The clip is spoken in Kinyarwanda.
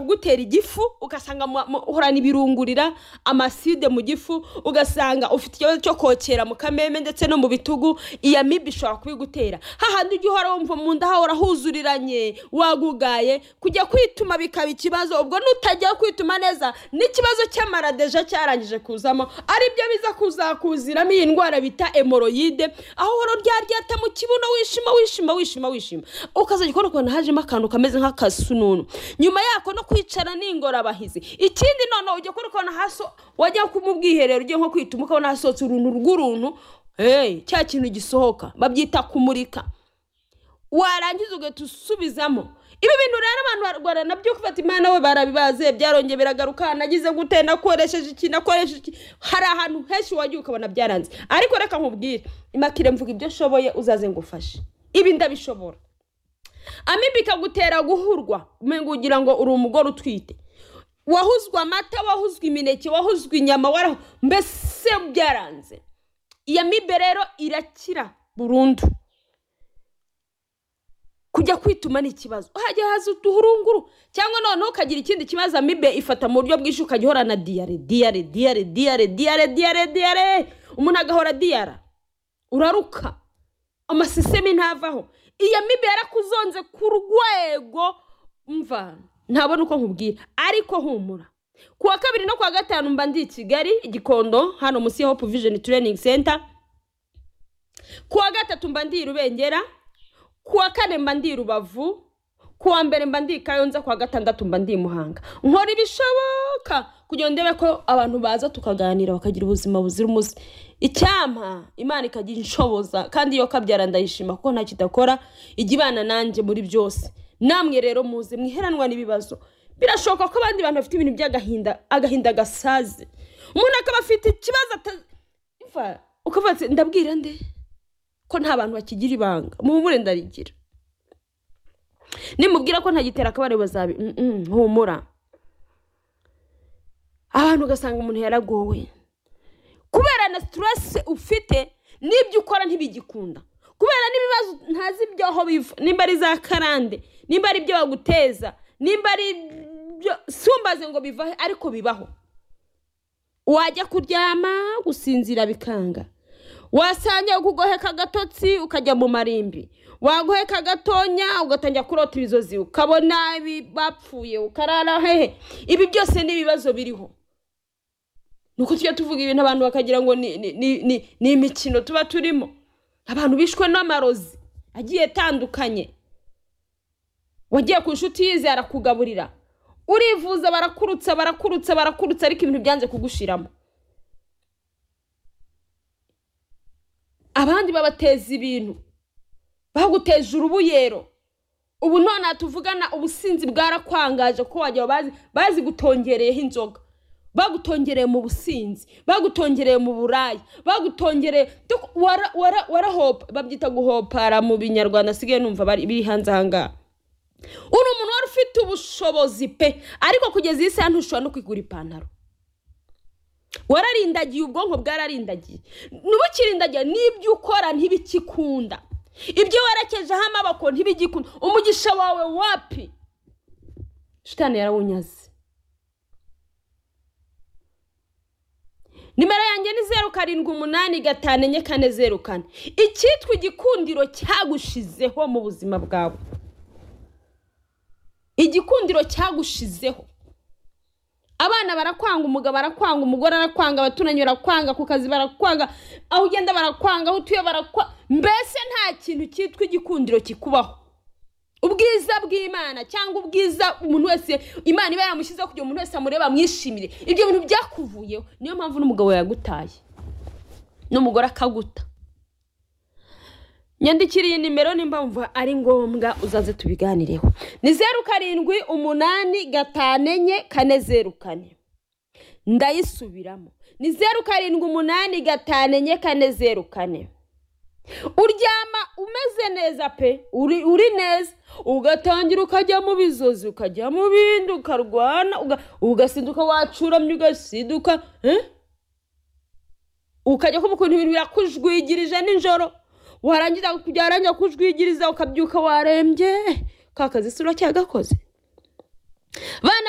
kugutera igifu ugasanga mu- mu- uhorana ibirungurira amaside mu gifu ugasanga ufite ikibazo cyo kokera mu kameme ndetse no mu bitugu iya mibi ishobora kubigutera hahandi ujya uhora wumva mu nda hahora huzuriranye wagugaye kujya kwituma bikaba ikibazo ubwo nutajya kwituma neza n'ikibazo cy'amaradeja cyarangije kuzamo aribyo biza kuzakuziramo iyi ndwara bita emoroyide aho uhora uryaryata mu kibuno wishima wishima wishima wishima ukazajya ukora ukuntu hajemo akantu kameze nk'akasununu nyuma yako no kwicara ni ingorabahizi ikindi noneho ujya ukora ukuntu hasi wajya ku- mu bwiherero ugiye nko kwituma ukabona hasohotse uruntu rw'uruntu hey, cya kintu gisohoka babyita kumurika warangiza ugahita usubizamo ibi bintu rero abantu barwara nabyo ufata imana we barabibaze byarongeye biragaruka nagize gute nakoresheje iki nakoresheje iki hari ahantu henshi wagiye ukabona byaranze ariko reka nkubwire imakire mvuga ibyo nshoboye uzaze ngufashe ibi ndabishobora amibi ikagutera guhurwa umenga ugira ngo uri umugore utwite wahuzwe amata wahuzwe imineke wahuzwe inyama warahu mbese byaranze iyo mibe rero irakira burundu kujya kwituma ni ikibazo hajya haza uduhurunguru cyangwa noneho ukagira ikindi kibazo amibe ifata mu buryo bwinshi ukajya uhorana diyare diyare diyare diyare diyare diyare diyare umuntu agahora diyara uraruka amasisemi ntavaho iyo mibe yarakuzonze ku rwego mva ntabona uko nkubwira ariko humura ku wa kabiri no ku wa gatanu mba ndi i kigali igikondo hano munsi ya hope vision training center ku wa gatatu mba ndi i rubengera ku wa kane mba ndi i rubavu ku wa mbere mba ndi i kayonza ku wa gatandatu mba ndi i muhanga nkora ibishoboka kugira ngo ndebe ko abantu baza tukaganira bakagira ubuzima buzira umuze icyampa imana ikajya inshoboza kandi iyo kabyara ndayishima kuko ntacyo idakora ijya ibana nanjye muri byose namwe rero muze mwiheranwa n'ibibazo birashoboka ko abandi bantu bafite ibintu by'agahinda agahinda gasaze umuntu akaba afite ikibazo ata- Imva, ukavuga ati ndabwira nde ko nta bantu bakigira ibanga muhumure ndarigira nimubwira ko ntagitera akabari bazabi Mm, mm, humura abantu ugasanga umuntu yaragowe kubera na sitiresi ufite n'ibyo ukora ntibigikunda kubera n'ibibazo ntazi ibyaho biva nimba ari za karande nimba ari ibyo baguteza nimba ari ibyo sumbaze ngo bivahe ariko bibaho wajya kuryama gusinzira bikanga wasanga kugoheka agatotsi ukajya mu marimbi wagoheka agatonya ugatangira kurota ibizozi ukabona ibi- bapfuye ukarara hehe ibi byose ni ibibazo biriho nuko tujya tuvuga ibintu abantu bakagira ngo ni, ni, ni, ni, ni imikino tuba turimo abantu bishwe n'amarozi agiye atandukanye wagiye ku nshuti yize arakugaburira urivuza barakurutsa barakurutsa barakurutsa ariko ibintu byanze kugushiramo abandi babateza ibintu baguteje urubuyero ubu none tuvugana ubusinzi bwarakwangaje ko wajya bazi bazi gutongereyeho inzoga bagutongereye mu businzi bagutongereye mu buraya bagutongereye duk- wara- wara- warahopa babyita guhopara mu binyarwanda asigaye numva bari- biri hanze ahangaha uri umuntu wari ufite ubushobozi pe ariko kugeza iyi saha ntushobora no kwigura ipantaro wararindagiye ubwonko bwararindagiye ntubukirindagiye n'ibyo ukora ntibikikunda ibyo werekejeho amaboko ntibigikunda umugisha wawe wapi shitani yarawunyaze nimero yanjye ni zeru karindwi umunani gatanu enye kane zeru kane icyitwa igikundiro cyagushizeho mu buzima bwawe igikundiro cyagushizeho abana barakwanga umugabo arakwanga umugore arakwanga abaturanyi barakwanga ku kazi barakwanga aho ugenda barakwanga aho utuye barakwanga mbese nta kintu cyitwa igikundiro kikubaho ubwiza bw'imana cyangwa ubwiza umuntu wese imana iba yaramushyizeho kugira ngo umuntu wese amureba amwishimire ibyo bintu byakuvuyeho niyo mpamvu n'umugabo yagutaye n'umugore akaguta nyandikira iyi nimero nimba wumva ari ngombwa uzaze tubiganireho ni zeru karindwi umunani gatanu enye kane zeru kane ndayisubiramo ni zeru karindwi umunani gatanu enye kane zeru kane uryama umeze neza pe uri, uri neza ugatangira ukajya mu bizozi ukajya mu bindi ukarwana uga- ugasinduka wacuramye ugasinduka eh? ukajya kumva ukuntu ibintu birakujwigirije nijoro warangiza byarangira kujwigiriza ukabyuka warembye ka kazi si uracyagakoze bana